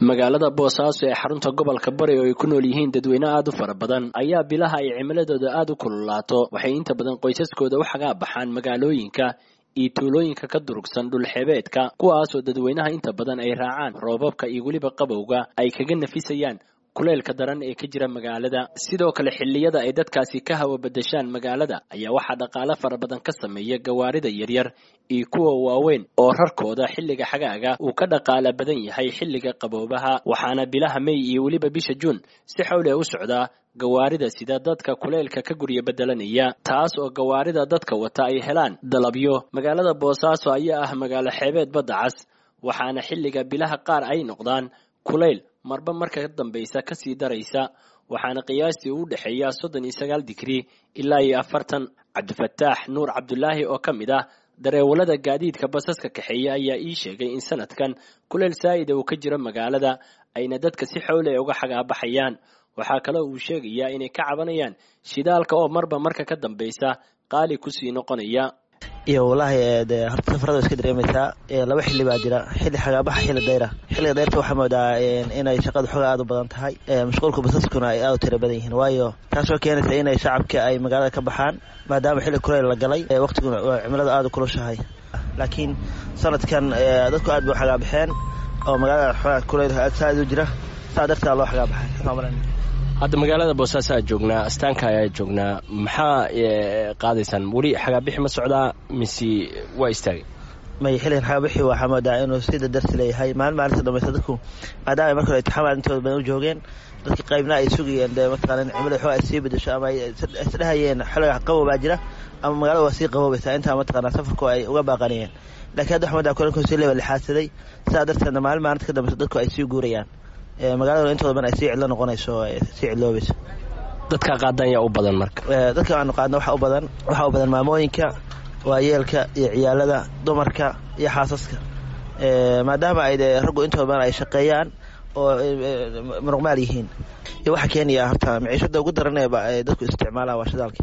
magaalada boosaaso ee xarunta gobolka bari oo ay ku nool yihiin dadweyne aad u fara badan ayaa bilaha ay cimiladooda aad u kululaato waxay inta badan qoysaskooda u xagaa baxaan magaalooyinka iyo tuulooyinka ka durugsan dhulxebeedka kuwaasoo dadweynaha inta badan ay raacaan roobabka iyo weliba qabowga ay kaga nafisayaan kuleylka daran ee ka jira magaalada sidoo kale xilliyada ay dadkaasi ka hawa badashaan magaalada ayaa waxaa dhaqaale fara badan ka sameeya gawaarida yaryar iyo kuwa waaweyn oo rarkooda xilliga xagaaga uu ka dhaqaala badan yahay xilliga qaboobaha waxaana bilaha mey iyo weliba bisha juun si xawle u socdaa gawaarida sida dadka kuleylka ka gurya bedelanaya taas oo gawaarida dadka wata ay helaan dalabyo magaalada boosaaso ayaa ah magaalo xeebeed badda cas waxaana xilliga bilaha qaar ay noqdaan kulayl marba marka ka dambaysa kasii daraysa waxaana qiyaastii u dhexeeya soddon iyo sagaal digrii ilaa iyo afartan cabdifataax nuur cabdulaahi oo ka mid ah dareewalada gaadiidka basaska kaxeeya ayaa ii sheegay in sanadkan kuleyl saa'ida uu ka jiro magaalada ayna dadka si xowle uga xagaabaxayaan waxaa kaloo uu sheegayaa inay ka cabanayaan shidaalka oo marba marka ka dambaysa qaali kusii noqonaya iyo wallaahi de horta safarada iska dareemaysaa laba xilli baa jira xilli xagaabaxa xilli dayra xilliga dayrta waxaa moodaa inay shaqada xooga aad u badan tahay mashquulka basaskuna ay aad u tira badan yihiin waayo taasoo keenaysa inay shacabka ay magaalada ka baxaan maadaama xilli kuleyl la galay waqtiguna cimilada aada u kulushahay laakiin sanadkan dadku aad bay u xagaabaxeen oo magaalada xoogaa kuleyl aad saaid u jira saa darteeda loo xagaabaxay hadda magaalada boosaaso aad joognaa astaanka ayaa joognaa maxaa qaadaysaan weli xagaabixi ma socdaa mise waa istaagay may xilligan xagaabixi waxaa moodaa inuu si dadarsi leeyahay maalin maalinta dhamaysa dadku maadaama ay marka hore itixaamaad intooda badan u joogeen dadka qaybna ay sugayeen de mataqaana cimilada xooga ay sii bedesho ama ay isdhehayeen xilliga qabow baa jira ama magaalada waa sii qaboobaysaa intaa mataqaana safarku ay uga baaqanayeen lakiin hadda waxaa moodaa kulanku sii leeba lixaadsaday sidaa darteedna maalin maalinta ka dambaysa dadku ay sii guurayaan magaalada intooda badan ay sii cidlo noqonayso sii cidloobayso dadka qaadan yaa u badan marka dadka aanu qaadna waxaa u badan waxaa u badan maamooyinka waayeelka iyo ciyaalada dumarka iyo xaasaska maadaama ay de raggu intooda badan ay shaqeeyaan oo muruqmaal yihiin iyo waxaa keenaya horta maciishada ugu daran ee dadku isticmaalaan waa shidaalka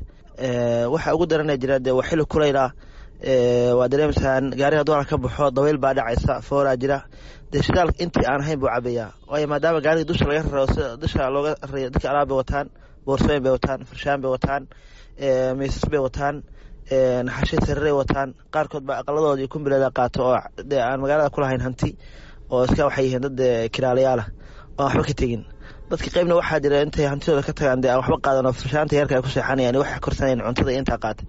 waxa ugu daranee jira de waa xilli kulayl ah waa dareemaysaan gaariga duala ka baxo daweyl baa dhacaysa fooraa jira dee shidaal intii aan ahayn buu cabayaa waayo maadaama gaariga dusha laga raro dusha looga rayo dadka alaab bay wataan boorsooyin bay wataan farshaan bay wataan miisas bay wataan naxashay sariray wataan qaarkood baa aqaladooda iyo kumbileeda qaato oo dee aan magaalada kulahayn hanti oo iska waxay yihiin dad kiraalayaala oo aan waxba ka tegin dadka qaybna waxaa jira intay hantidooda ka tagaan dee aan waxba qaadan oo farshaanta yarka ay ku seexanayaan waxay korsanayaan cuntada intaa qaata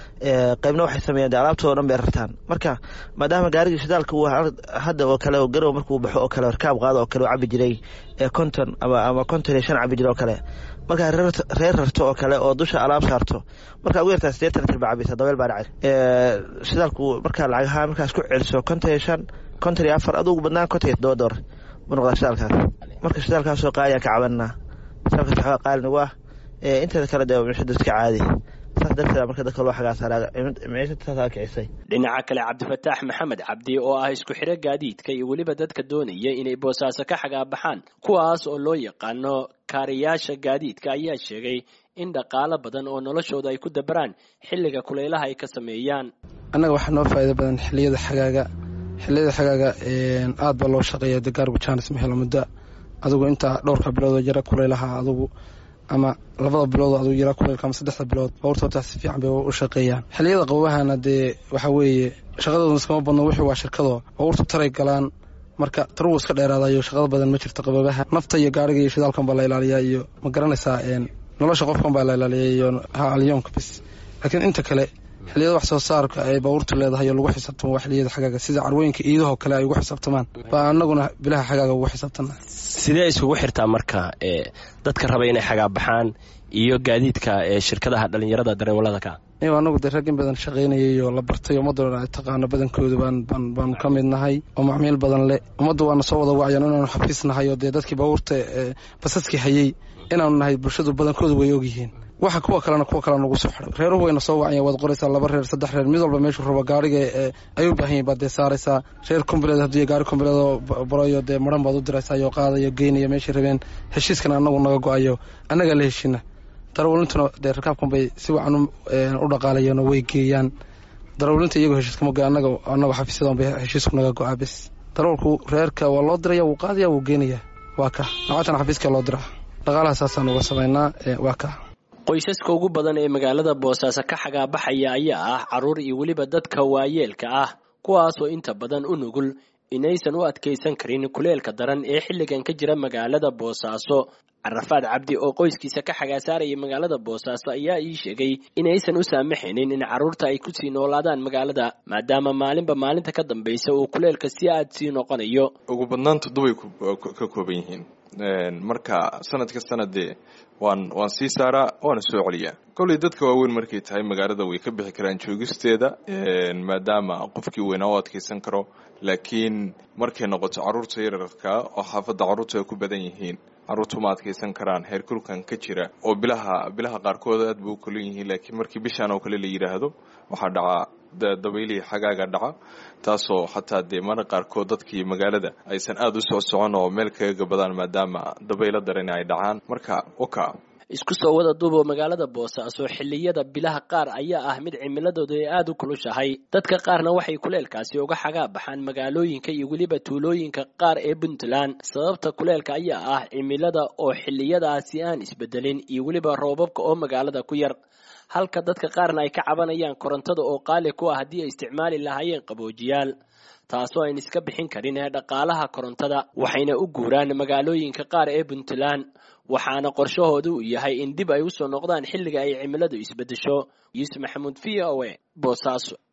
qaybna waxay sameeyaan de alaabtoo dhan bay rartaan marka maadaama gaarigii shidaalka uu hadda oo kale garow markuu baxo oo kale rkaab qaado oo kale u cabi jiray konton ama ama konton iyo shan cabi jira oo kale markaa reer rarto oo kale oo dusha alaab saarto markaa ugu yartaa sideetan litir baa cabaysa dabeel baa dhacay shidaalku markaa lacagaha markaa isku celiso konton iyo shan konton iyo afar adugu badnaan konton iyo todoba doolar buu noqdaa shidaalkaas marka shidaalkaasoo qaaliyaa ka cabanaa shidaalkaas waxaa qaali nagu ah inteeda kale dee mishada iska caadi dhinaca kale cabdifataax maxamed cabdi oo ah isku xiro gaadiidka iyo weliba dadka doonaya inay boosaaso ka xagaabaxaan kuwaas oo loo yaqaano kaariyaasha gaadiidka ayaa sheegay in dhaqaalo badan oo noloshooda ay ku dabaraan xilliga kuleylaha ay ka sameeyaan annaga waxaa noo faa'iida badan xilliyada xagaaga xilliyada xagaaga aad baa loo shaqeeya de gaargu jaanis ma helo muddo adugu intaa dhowrka biloodoo jira kuleylaha adugu ama labada bilood aduu yaraa kuleylka ama saddexda bilood bawrta hortaa si fiican bay u shaqeeyaan xilliyada qabobahana dee waxaa weeye shaqadooda iskama badno wixii waa shirkadoo bawrtu taray galaan marka tarugu iska dheeraadayo shaqada badan ma jirto qabobaha nafta iyo gaariga iyo shidaalkan baa la ilaaliyaa iyo ma garanaysaa nolosha qofkan baa la ilaaliya iyo alyoonka bis laakiin inta kale xilliyada wax soo saarka ay bawrtu leedahay oo lagu xisaabtamo waa xilliyada xagaaga sida carwooyinka iidahoo kale ay ugu xisaabtamaan baa anaguna bilaha xagaaga ugu xisaabtana sidee isugu xirtaa marka dadka raba inay xagaabaxaan iyo gaadiidka shirkadaha dhalinyarada dareewalada ka iyo anagu dee rag in badan shaqaynayay oo la bartay ummaddoona ay taqaano badankooda baanu ka mid nahay oo macmiil badan leh ummadda waana soo wada wacyan inaanu xafiis nahay oo dee dadkii baabuurta basaskii hayey inaanu nahay bulshadu badankooda way ogyihiin waxa kuwa kalena kuwa kale nagu soo xiray reeruhu wayna soo wacaya waad qoraysaa laba reer saddex reer mid walba meeshuu rabo gaariga ay u baahan yihin baad dee saaraysaa reer kombileed haddii gaari kombileedoo barayo dee maran baad u diraysaa iyo qaadayo geynaya meeshay rabeen heshiiskana anagu naga go-ayo annagaa la heshina darawalintuna dee rakaabkan bay si wacan u dhaqaalayeenoo way geeyaan darawlinta iyagoo heshiiskama go anaga anagu xafiisyadan bay heshiisku naga go-aa bes darawalku reerka waa loo diraya wuu qaadaya wuu geenaya waa ka lacagtana xafiiska loo diraa dhaqaalaha saasaan uga samaynaa waa ka qoysaska ugu badan ee magaalada boosaaso ka xagaabaxaya ayaa ah carruur iyo weliba dadka waayeelka ah kuwaasoo inta badan u nugul inaysan u adkaysan karin kuleelka daran ee xilligan ka jira magaalada boosaaso carafaad cabdi oo qoyskiisa ka xagaasaaraya magaalada boosaaso ayaa ii sheegay inaysan u saamaxaynin in carruurta ay kusii noolaadaan magaalada maadaama maalinba maalinta ka dambaysa uu kuleelka si aad sii noqonayo ugu badnaan toddobay ka kooban yihiin marka sanad ka sanadee waan waan sii saaraa waana soo celiyaa kolley dadka waaweyn markay tahay magaalada way ka bixi karaan joogisteeda maadaama qofkii weynaa u adkaysan karo laakiin markay noqoto carruurta yararka oo xaafadda carruurta ay ku badan yihiin carruurtu ma adkaysan karaan heerkulkan ka jira oo bilaha bilaha qaarkood aad ba u kolan yihiin laakiin markii bishaan oo kale la yidhaahdo waxaa dhacaa dabaylihii xagaaga dhaca taasoo xataa dee mana qaarkood dadkii magaalada aysan aada u soo socon oo meel kaga gabadaan maadaama dabaylo darani ay dhacaan marka oka isku soo wada duuboo magaalada boosaaso xilliyada bilaha qaar ayaa ah mid cimiladooda ay aada u kulushahay dadka qaarna waxay kuleelkaasi uga xagaa baxaan magaalooyinka iyo weliba tuulooyinka qaar ee puntland sababta kuleelka ayaa ah cimilada oo xilliyadaasi aan isbedelin iyo weliba roobabka oo magaalada ku yar halka dadka qaarna ay ka cabanayaan korontada oo qaali ku ah haddii ay isticmaali lahaayeen qaboojiyaal taasoo ayn iska bixin karin ee dhaqaalaha korontada waxayna u guuraan magaalooyinka qaar ee puntland waxaana qorshahooda uu yahay in dib ay usoo noqdaan xilliga ay cimiladu isbedesho yuusuf maxamuud v o e boosaaso